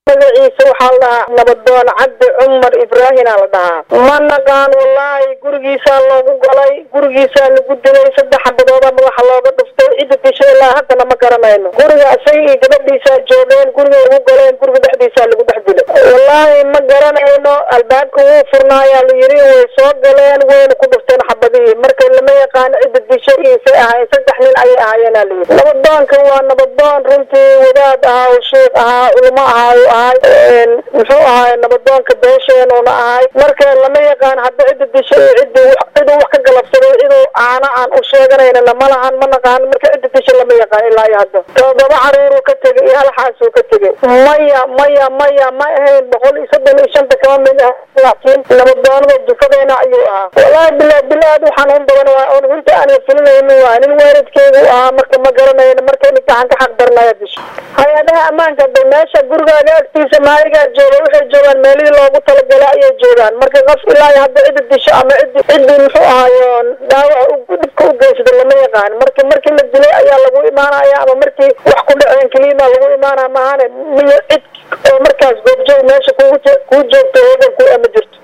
magaciisa waxaa la dhahaa nabadoon cabdi cumar ibraahina la dhahaa ma naqaan wallaahi gurigiisaa loogu galay gurigiisaa lagu dilay saddex xabadooda madaxa looga dhuftay cidda dishay ilaa haddana ma garanayno guriga isaga iyo gabadhiisaa joogeen guriga ugu galeen guriga dhexdiisaa lagu dhex dilay wallaahi ma garanayno albaabka wuu furnaayaa la yiri way soo galeen wayna ku dhufteen xabadihii marka lama yaqaano cidda dishay isay ahaayeen saddex nin ayay ahaayeena la yiri nabadoonka waa nabadoon runtii wadaad ahaa oo sheikh ahaa culimo ahaa u ahay muxuu ahaay nabadoonka beesheenuna ahay marka lama yaqaan hadda cidda dishay iyo cidii ciduu wax ka galabsaday ciduu aana aan u sheeganaynana ma lahan ma naqaan marka cidda dishay lama yaqaan ilaa iyo hadda todoba caruuruu ka tegay iyo hal xaasuu ka tegay maya maya maya ma ahayn boqol iyo soddon iyo shanta kama mid ah laakiin nabadoonada dufadeena ayuu ahaa wallaahi bilaa bilaa aad u xanuun badan waa un runta aan filinayni waa nin waalidkeygu ahaa marka ma garanayno marka in gacan ka xaq darnaya disho hay-adaha ammaanka da meesha gurigaaga agtiisa maaligaa jooga waxay joogaan meelihii loogu talagalay ayay joogaan marka qof ilaa iyo hadda cidda disho ama ciddi ciddii muxuu ahaayo dhaawaca dhibka u geysada lama yaqaan marka markii la dilay ayaa lagu imaanaya ama markii wax ku dhaceen keliima lagu imaanaya maahane miyo cid oo markaas goobjoog meesha kugu kuu joogto heegan ku ama jirto